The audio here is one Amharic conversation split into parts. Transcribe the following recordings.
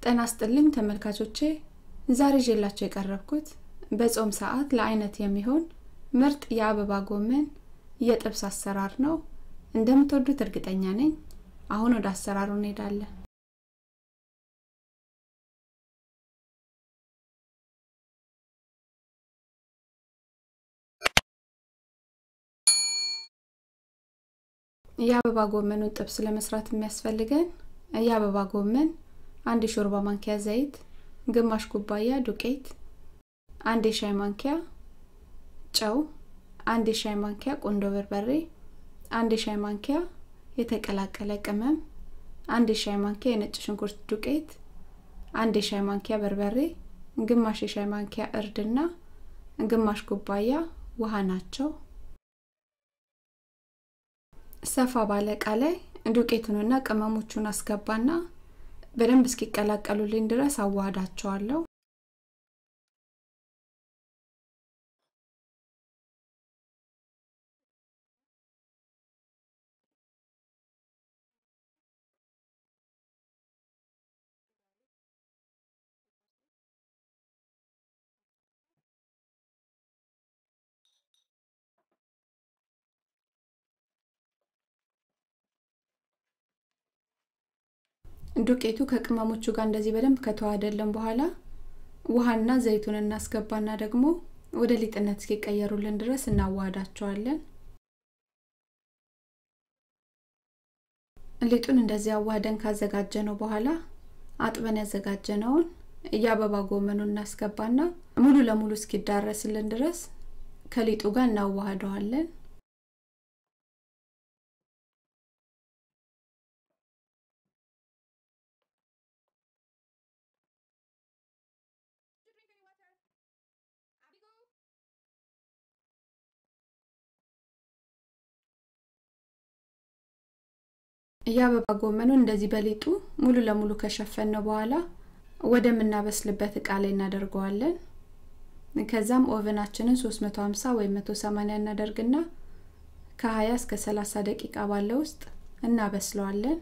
ጤና ይስጥልኝ ተመልካቾቼ ዛሬ ይዤላችሁ የቀረብኩት በጾም ሰዓት ለአይነት የሚሆን ምርጥ የአበባ ጎመን የጥብስ አሰራር ነው እንደምትወዱት እርግጠኛ ነኝ አሁን ወደ አሰራሩ እንሄዳለን የአበባ ጎመኑን ጥብስ ለመስራት የሚያስፈልገን የአበባ ጎመን አንድ የሾርባ ማንኪያ ዘይት ግማሽ ኩባያ ዱቄት አንድ የሻይ ማንኪያ ጨው አንድ የሻይ ማንኪያ ቁንዶ በርበሬ አንድ የሻይ ማንኪያ የተቀላቀለ ቅመም አንድ የሻይ ማንኪያ የነጭ ሽንኩርት ዱቄት አንድ የሻይ ማንኪያ በርበሬ ግማሽ የሻይ ማንኪያ እርድና ግማሽ ኩባያ ውሃ ናቸው ሰፋ ባለ እቃ ላይ ዱቄቱንና ቅመሞቹን አስገባና በደንብ እስኪቀላቀሉልኝ ድረስ አዋህዳቸዋለሁ ዱቄቱ ከቅመሞቹ ጋር እንደዚህ በደንብ ከተዋሃደልን በኋላ ውሃና ዘይቱን እናስገባና ደግሞ ወደ ሊጥነት እስኪቀየሩልን ድረስ እናዋሃዳቸዋለን ሊጡን እንደዚህ አዋህደን ካዘጋጀነው በኋላ አጥበን ያዘጋጀነውን የአበባ ጎመኑን እናስገባና ሙሉ ለሙሉ እስኪዳረስልን ድረስ ከሊጡ ጋር እናዋህደዋለን የአበባ ጎመኑን እንደዚህ በሊጡ ሙሉ ለሙሉ ከሸፈን ነው በኋላ ወደምናበስልበት እቃ ላይ እናደርገዋለን ከዛም ኦቨናችንን 350 ወይም 180 እናደርግና ከ20 እስከ 30 ደቂቃ ባለ ውስጥ እናበስለዋለን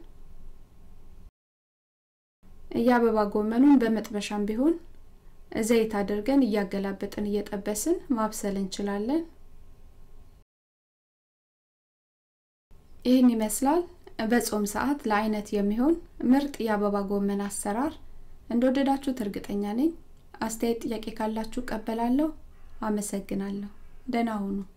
የአበባ ጎመኑን በመጥበሻም ቢሆን ዘይት አድርገን እያገላበጥን እየጠበስን ማብሰል እንችላለን ይህን ይመስላል በጾም ሰዓት ለአይነት የሚሆን ምርጥ የአበባ ጎመን አሰራር እንደወደዳችሁት እርግጠኛ ነኝ አስተያየት ጥያቄ ካላችሁ ቀበላለሁ አመሰግናለሁ ደህና ሁኑ